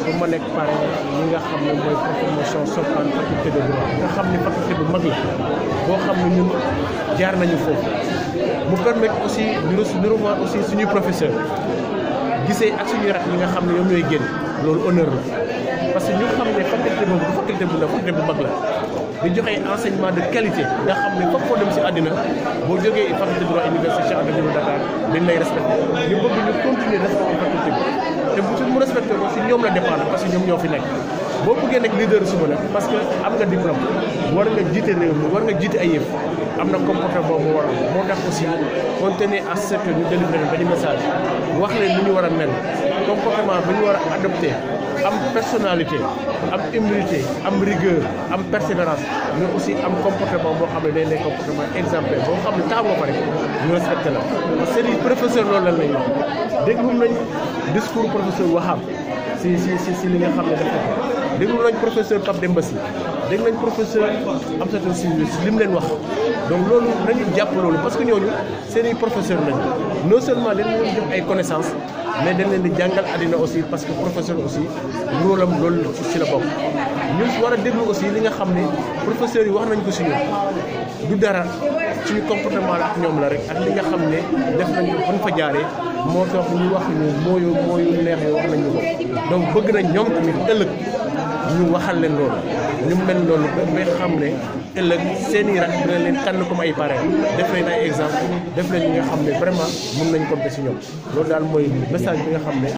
pour ma nekk parrain ñi nga xam ne mooy promotion Sopane faculté de droit nga xam ne faculté bu mag la boo xam ne ñun jaar nañu foofu mu permettre aussi ñu ñu revoir aussi suñuy professeur gisee ak suñuy rak yi nga xam ne ñoom ñooy génn loolu honneur la parce que ñu xam ne faculté boobu du faculté bu ndaw faculté bu mag la di joxe enseignement de qualité nga xam ne foofu foo dem si àddina boo jógee faculté de droit université Cheikh Anta Diop Dakar dañ lay respecté ñu bëgg ñu continuer respecté faculté bi te bu mu respecté ko si ñoom la dépendre parce que ñoom ñoo fi nekk boo bëggee nekk leader suba nag parce que am nga diplôme war nga jiite réew mi war nga jiite ay yëf am na comportement boobu war a moo tax aussi on tenait à ce que ñu délivrer benn message wax leen ni ñu war a mel comportement bi ñu war a adopté am personnalité am humilité am rigueur am persévérance mais aussi am comportement boo xam ne day nekk comportement exemplaire boo xam ne taxaw nga fa rek ñu respecté la parce que seen professeur loolu lan lañ wax déglu nañ discours professeur Wahab si si si si li nga xam ne def ko déglu nañ professeur Pape Demba Sy dégg nañ professeur Amsatou Sy li mu leen wax donc loolu nañu jàpp loolu parce que ñooñu seen i professeur lañ non seulement dañ leen jox ay connaissances mais dañ leen di jàngal àddina aussi parce que professeur aussi rôle am loolu ci la bokk ñu war a déglu aussi li nga xam ne professeurs yi wax nañ ko si ñun du dara suñu comportement la ak ñoom la rek ak li nga xam ne def nañ ko fan fa jaaree moo tax ñu wax ñu mooyu mooyu neex yi wax nañ ñu ko donc bëgg nañ ñoom tamit ëllëg ñu waxal leen loolu ñu mel loolu ba nga xam ne ëllëg seen i rak dina leen tànn comme ay parrain def leen ay exemple def leen ñi nga xam ne vraiment mën nañ compter si ñoom loolu daal mooy message bi nga xam ne